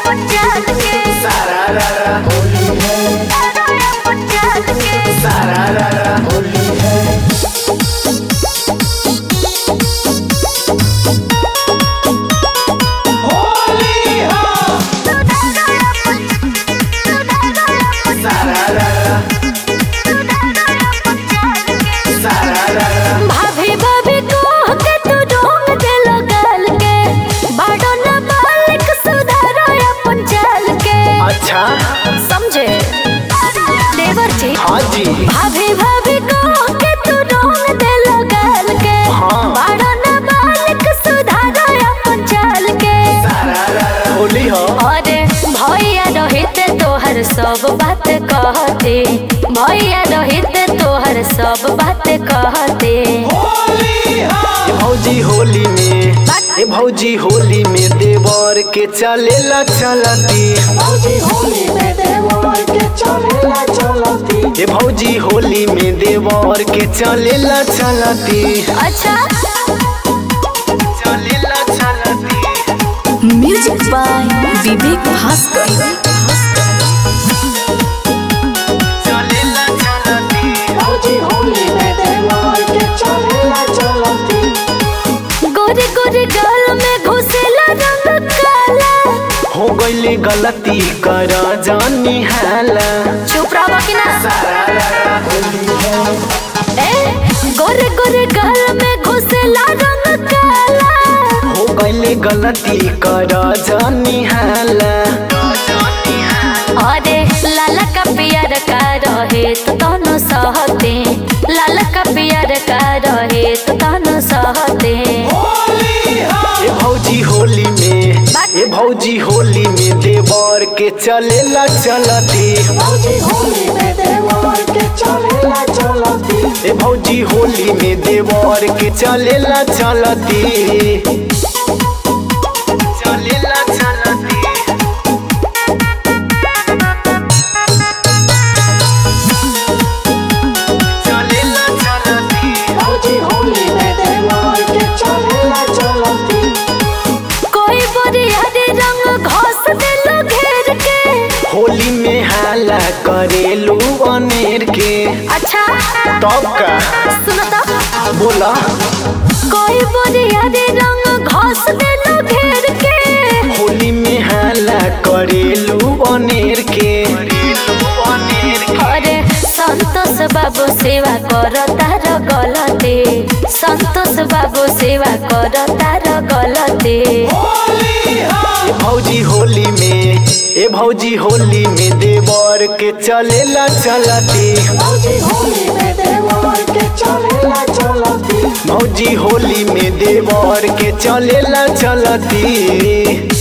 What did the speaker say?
सारा रा रा होली है सारा रा रा होली है होली हाँ सारा रा रा सारा रा रा भाभी भाभी कह के तू ढोंग देलो गाल के बाड़ो न मालिक सुधारो अपन चाल के अच्छा समझे देवर जी हाँ जी भाभी भाभी कह के तू ढोंग देलो गाल के हाँ। बाड़ो न मालिक सुधारो अपन चाल के सारा रा रा होली हो अरे भैया रोहित तोहर सब बात कहते भैया रोहित तोहर सब बात कहते ए भौजी होली में ए भौजी होली में देवर के चलेला चलती भौजी होली में देवर के चलेला चलती ए भौजी होली में देवर के चलेला चलती अच्छा चलेला चलती म्यूजिक बाय विवेक भास्कर चलेला चलती भौजी होली में देवर के चलेला चलती गोरे गोरे गाल में घुसेला रंग काला हो गईले गलती कर जानी हाला चुप रहो कि ना सारा रा रा होली है ए गोरे गोरे गाल में घुसेला रंग काला हो गईले गलती कर जानी हाला अरे लाला का पियर का रहे तो तनो सहते लाला का पियर का रहे तो तनो सहते ए भौजी होली में ए भौजी होली में देवर के चलेला चलती भौजी होली में देवर के चलेला चलती ए भौजी होली में देवर के चलेला चलती चलेला चलती चलेला चलती भौजी होली में देवर के चलेला चलती कोई बोरिया रे रंग घोस देलो घेर के होली में हाला करेलू अनेर के अच्छा तब का सुनो तो बोला कोई बोरिया रे रंग घोस देलो घेर के होली में हाला करेलू अनेर के अरे संतोष बाबू सेवा कर तार गलते संतोष बाबू सेवा कर तार गलते ए भौजी होली में ए भौजी होली में देवर के चलेला चलती भौजी होली में देवर के चलेला चलती भौजी होली में देवर के चलेला चलती